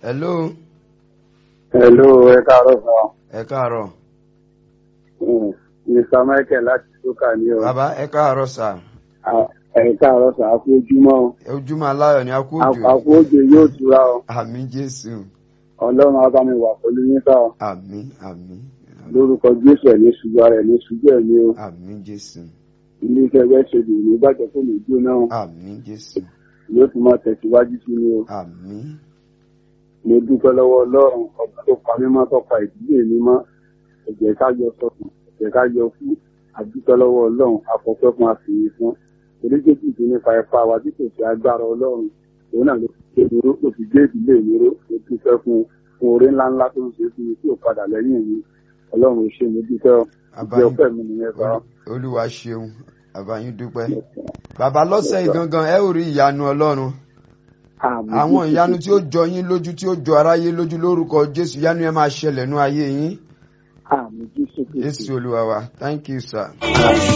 hello Hello, ẹ káàárọ̀ sọ. ẹ káàárọ̀ Mr. Michael láti Sókà ní o. bàbá ẹ káàárọ̀ sà À- Ẹ káàárọ̀ sọ, àkú ojúmọ́ o. ojúmọ́ aláyọ̀ ni a kú òjò Àkú òjò yóò tura o. àmì jésù Ọlọ́run á bá mi wà pẹ̀lú yín sá o. àmì àmì Lórúkọ Jésù ẹ̀ ní ṣubú ara ẹ̀ ní ṣubú ẹ̀ ní o. àmì jésù Ilé iṣẹ́ ẹgbẹ́ ṣe lè ní ìbàjẹ́ fún mi jóná o. àmì jésù Yóò tún máa tẹ̀síwájú sí ni o. àmì Mo dúpẹ́ lọ́wọ́ Ọlọ́run ọba tó pa mímọ́ tó pa ìdílé mi mọ́. Ẹ̀jẹ̀ ká yọ sọ́kùn, ẹ̀jẹ̀ ká yọ fún. Àdúpẹ́ lọ́wọ́ Ọlọ́run afọ́pẹ́ fún àfihàn fún. Oríṣiríṣi ti nípa ẹ̀fà wa tí kò sí agbára Ọlọ́run. Òun náà ló fi gbé mi ró, ló fi gbé ìdílé mi ró. Mo dúpẹ́ fún fún oore ńláńlá tó ń ṣe fún mi tí ò padà lẹ́yìn mi. Ọlọ́run ò ṣe mo dúpẹ́ ọ. Ìjẹ́ àbáyín ọpẹ́ mi nìyẹn sọ. Olú- olúwa ṣeun àbáyín dúpẹ́ bàbá lọ́sẹ̀ yìí gangan ẹ ò rí ìyanu ọlọ́run àwọn ìyanu tí ó jọ yín lójú tí ó jọ aráyé lójú lórúkọ jésù ìyanu yẹn máa ṣẹlẹ̀ nú ayé yín Àmì Jésù Kristi. jésù olúwa wa thank you sir.